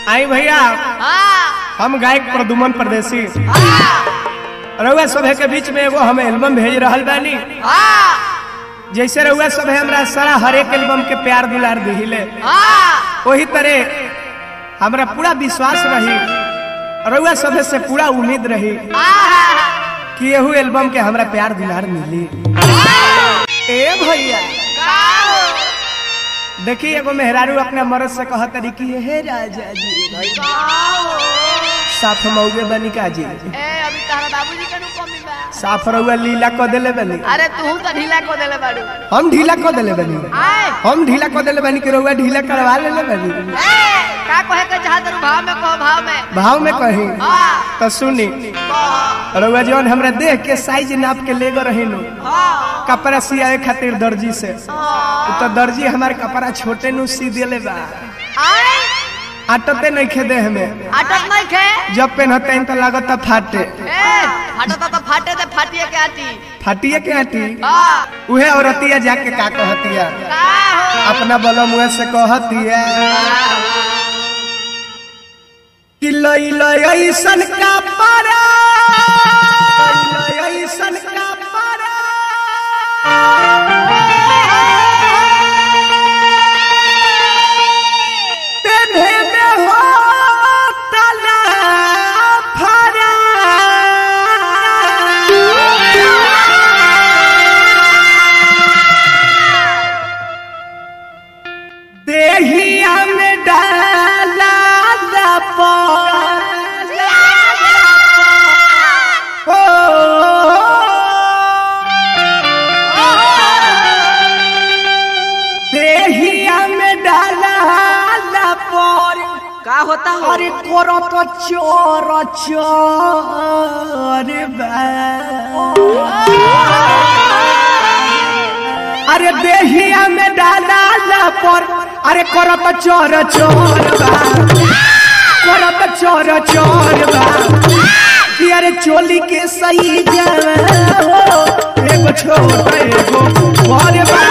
आई भैया हाँ हम गायक प्रदुमन परदेसी हाँ रउआ सभे के बीच में एगो हम एल्बम भेज रहल बानी हाँ जैसे रउआ सभे हमरा सारा हर एक एल्बम के प्यार दुलार दिहिले हाँ वही तरह हमरा पूरा विश्वास रही रउआ सभे से पूरा उम्मीद रही कि एहू एल्बम के हमरा प्यार दुलार मिली ए भैया देखी एगो मेहरारू अपने मर्द से कह तरी कि हे राजा जी साफ मौगे बनी का जी अभी तारा बाबूजी के नु कमी बा साफ रउआ लीला क देले बनी अरे तू तो ढीला को देले बाड़ू हम ढीला क देले बनी आए हम ढीला क देले बनी कि रउआ ढीला करवा लेले बनी ए, का कहे के चाहत रू भाव में कहो भाव में भाव में कही हाँ तो सुनी कहो, रउआ जौन हमरा देह के साइज नाप के ले गो रहिनु हाँ कपड़ा सियाए खातिर दर्जी से हाँ। तो दर्जी हमार कपड़ा छोटे नु सी देले बा आए आटते नहीं खे देह में अटक नहीं खे जब पहनते हैं तो लागत फाटे ए फाटता तो फाटे ते फाटिए के आती फाटिए के आटी हाँ उहे औरतिया जाके का कहतिया का हो अपना बलम मुँह से कहतिया कि लई लई ऐसन का पारा लई लई ऐसन का पारा तेने में हो तला फरा देहिया में डाला दपा ओ देहिया में डाला दपर का होता हो अरे कोरो तो चोर चोर बा अरे देहिया में डाला पर अरे करत चोर चोर बा करत चोर चोर बा कि अरे चोली के सही जाओ एगो छोट एगो बड़ बा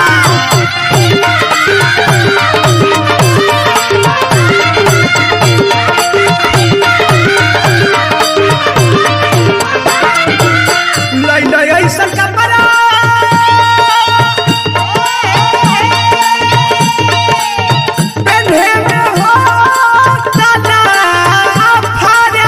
लई लई ऐसन कपड़ा पेन्हे में हो तला फरा।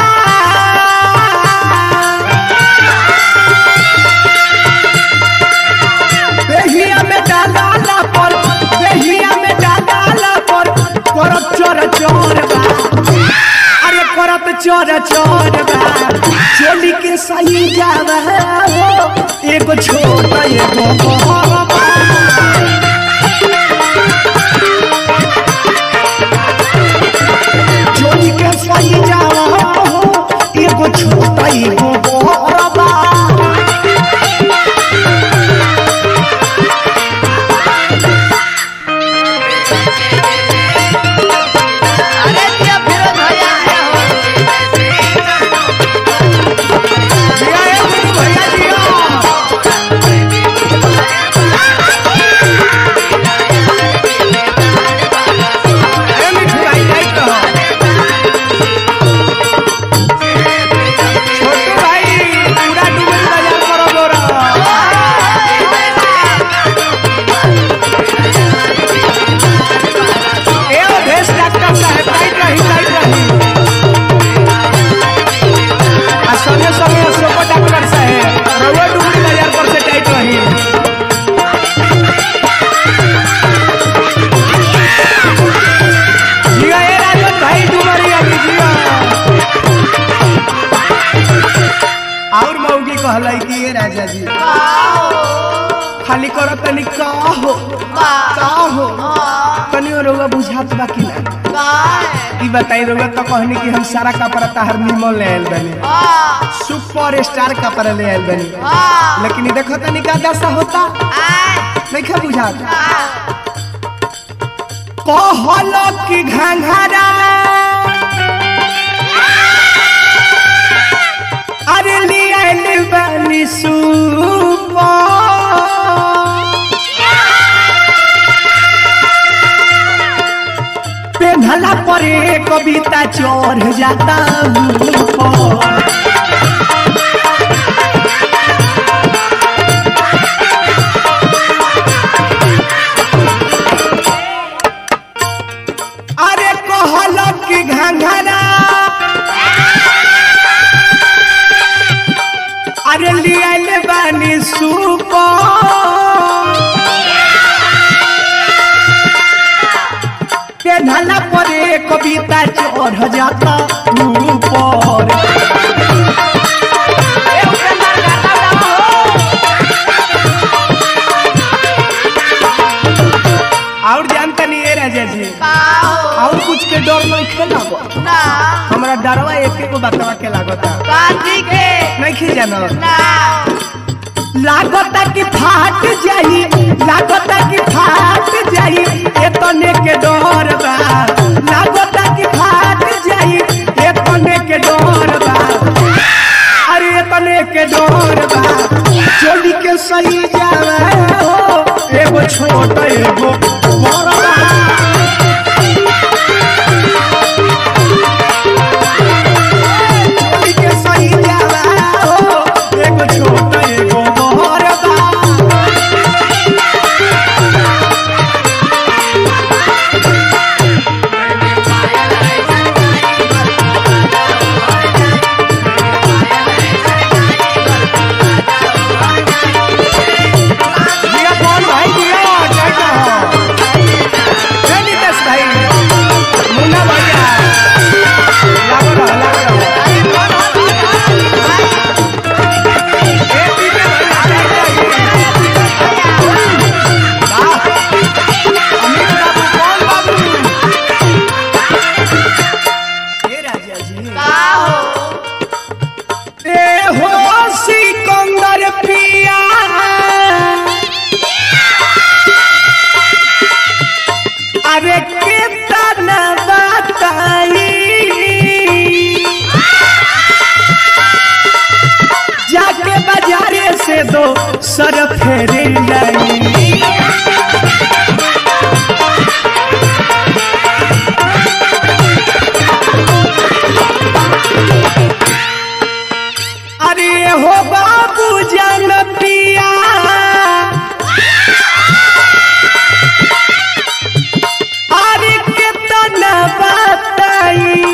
देहिया में डाला पर देहिया में डाला पर करत चोर चोर बा अरे करत चोर चोर बा चोली के सही जावा हो एगो छोट एगो बड़ बा। चोली के सही जावा हो एगो छोट एगो बड़ बा। अरे दिया फिर भैया आया हो जिया ए गुरु भैया जिया। ए मिठू भाई जाई कहो। छोटू भाई पूरा डूबल बाजार करो गोरा। ए अवधेश डॉक्टर साहब टाइट रही टाइट रही आ संगे संगे अशोक डॉक्टर साहब रउआ डुमरी बाजार पर से टाइट रही जिया ए राजन भाई डुमरी अभी जिया और मौगी कहलाई कि ए राजा जी खाली करो तनी का हो का हो तनी रउआ बुझात बा कि ना ई बताई रउआ तो कहनी कि हम सारा कपड़ा तहर निमन ले आइल बनी सुपर स्टार कपड़ा ले आइल बनी लेकिन ई देखो तनी का दशा होता नहीं खा बुझात कहल कि घंघरा अरे ले आइल बनी सुपर पेन्हला पर परे कविता चढ़ जाता ऊपर अरे कहलक कि घंघरा अरे लियल बानी सुपर पेन्हला परे कविता चढ़ जाता ऊपर ए उपेंद्र गाता गाओ और जानता नहीं है राजा जी काओ और कुछ के डर नहीं खेला ना हमरा डरवा एक को बतवा के लागता काजी के नहीं खी जाना ना लागता कि फाट जाई लागता कि फाट जाई एतने के डर बा लागता कि फाट जाई एतने के डर बा अरे एतने के डर बा चोली के सही जावे हो एगो छोट एगो बड़ बा चोली के सही जावे हो एगो छोट एगो बड़ बा जिया कौन भाई जिया जय कहो जय नितेश भाई मुन्ना भैया लागो रहो लागो रहो ए पीछे भैया जय जय वाह अमित बाबू कौन बाबू ए राजा जी काओ ए हो सिकंदर पिया अरे कितना बताई जाके बाजारे से दो सर फेरे लाई अरे हो बाबू जान पिया अरे कितना बताई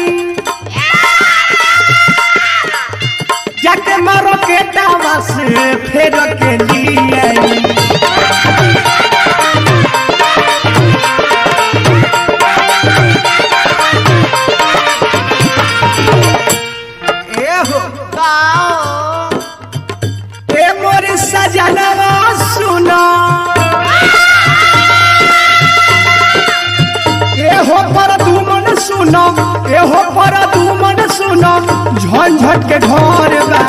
जाके मारो के दावा से फेर के लिए आई। ए हो काओ ए मोर सजनवा सुनो ए हो पर दुमन सुनो ए हो पर दुमन सुनो झंझट के घर बा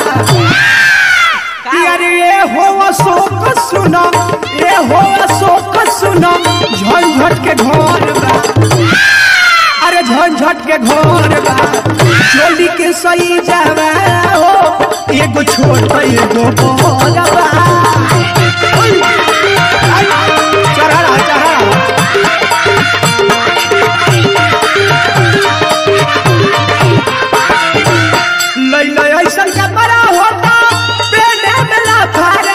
अरे ए हो अशोक सुनो ए हो अशोक सुनो झंझट के घर बा अरे झंझट के घर बा चोली के सही जावा हो एगो छोट एगो बड़ बा चढ़ा रहा, चढ़ा रहा। लैला ऐसन का बड़ा होता पेड़े में लाफारा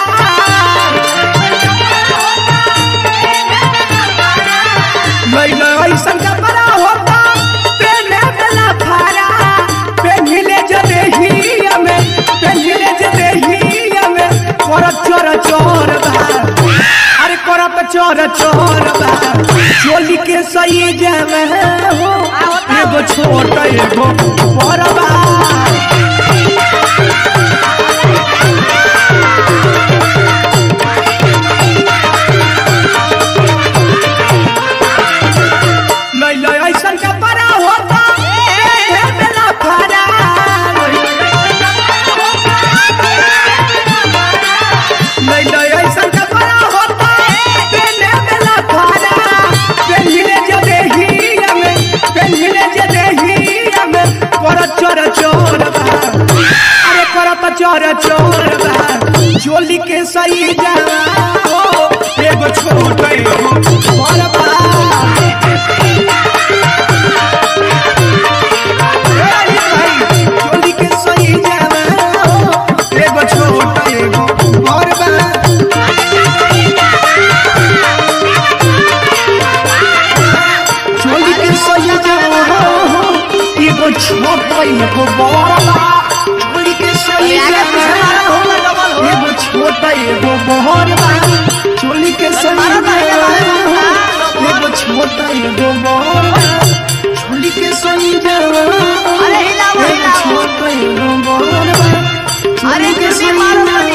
लैला ऐसन का बड़ा होता पेड़े में लाफारा पेन्हिले जदे ही में पेन्हिले जदे ही में करत चोर चोर बा अरे करत चोर चोर बा चोली के सही जावे हो एगो छोट एगो बड़ बा लैला ऐसन का बड़ा होता पेड़े में लाफारा लैला ऐसन का बड़ा होता पेड़े में लाफारा पेन्हिले जदे ही में पेन्हिले जदे ही में करत चोर चोर बा अरे करत चोर चोर बा चोली के सही जावा हो एगो छोट एगो बड़ बा एगो छोटा एगो बड़ा छोड़ी के सोई आगे पीछे मारा होगा डबल हो एगो छोटा एगो बड़ा छोड़ी के सोई मारा पहले मारा होगा एगो छोटा एगो बड़ा छोड़ी के सोई अरे हिलाओ, एगो हिलाओ। छोटा एगो बड़ा अरे छोड़ी के जल्दी सोई मारो, मारो।